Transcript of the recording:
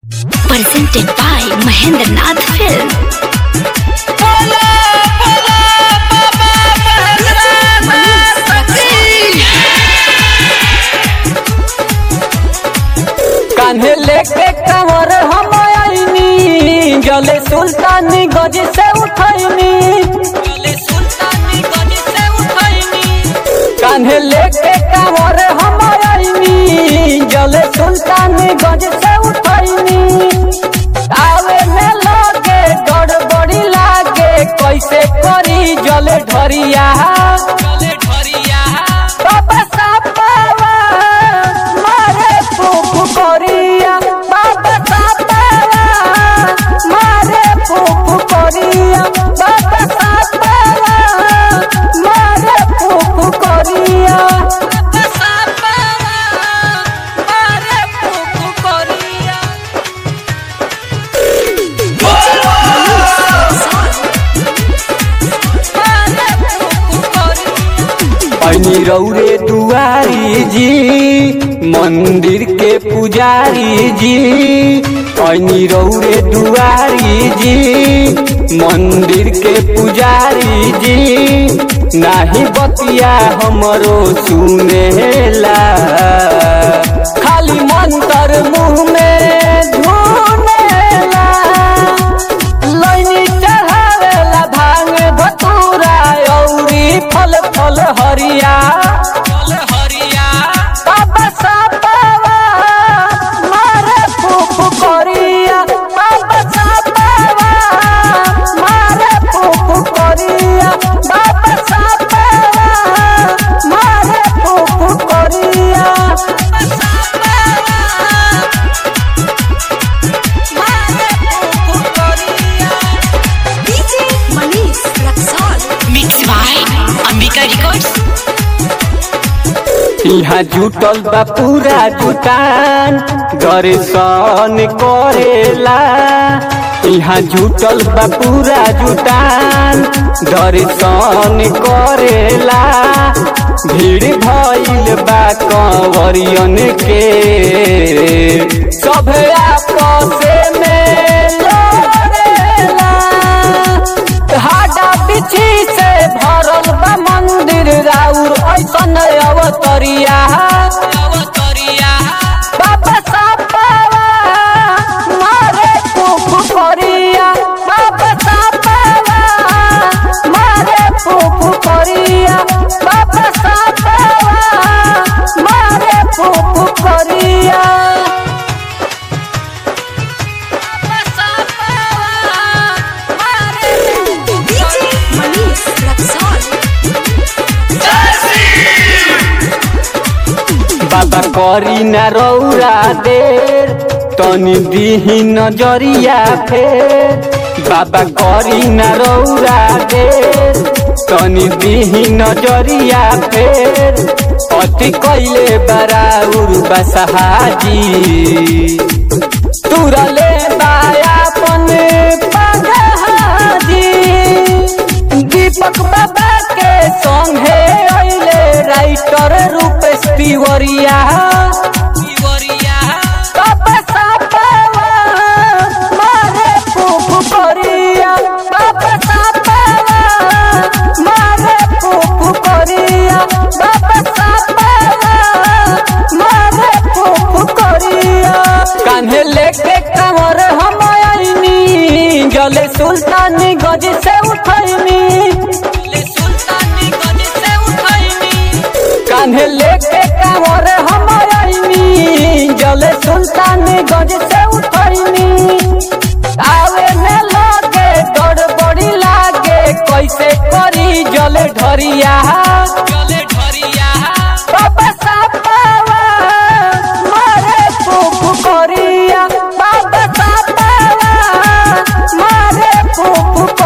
presented by Mahendra Nath Film. कान्हे लेके कमर हम आईनी जले सुल्तानी गज से उठैनी कान्हे लेके कमर हम आईनी जले सुल्तानी गज से उठैनी आवे में लगे गड़बड़ी लागे कैसे करी जले ढरिया बाबा सापावा मारे फूफू करिया बाबा सापावा मारे फूफू करिया बाबा सापावा मारे फूफू करिया बाबा सापावा मारे फूफू करिया ऐनी रौरे दुआरी जी मंदिर के पुजारी जी ऐनी रौरे दुआरी जी मंदिर के पुजारी जी नाही बतिया हमरो सुनेला खाली मंत्र मुंह में धुनेला लैनी चढ़ावेला भांग भतूरा औरी फल फल हरिया बाबा सापावा मारे फूफू करिया बाबा सापावा मारे फूफू करिया बाबा सापावा मारे फूफू करिया DJ Manish Raksol. Mixed by Ambika Records. यहाँ जुटल बा पूरा जुटान दर्शन करेला यहाँ जुटल बा पूरा जुटान दर्शन करेला भीड़ भइल बा कंवरियन के सभे आपस में लड़ेला हाडा बिछी से भरल बा मंदिर राउर ऐसन अवतरिया बाबा सापावा मारे फूफू करिया बाबा सापावा मारे फूफू करिया बाबा सापावा मारे फूफू करिया बाबा सापावा मारे फूफू DJ Manish Raksol. बाबा करी न रौरा देर तनी दीही नजरिया फेर बाबा करी न रौरा देर तनी दीही नजरिया फेर अति कैले बराउर बसहाजी तुरले बायापन पगहाजी दीपक बाबा के संगे अइले राइटर रूपेश तिवरिया बाबा सापावा मारे फूफू करिया बाबा सापावा मारे फूफू करिया बाबा सापावा मारे फूफू करिया कान्हे लेके कमर हम आईनी जले सुल्तानी गज से उठैनी कान्हे लेके कमर हम आईनी जले सुल्तानी गज से उठैनी आवे में लगे गड़बड़ी लागे कैसे करी जले ढरिया बाबा सापावा मारे फूफू करिया बाबा सापावा मारे फूफू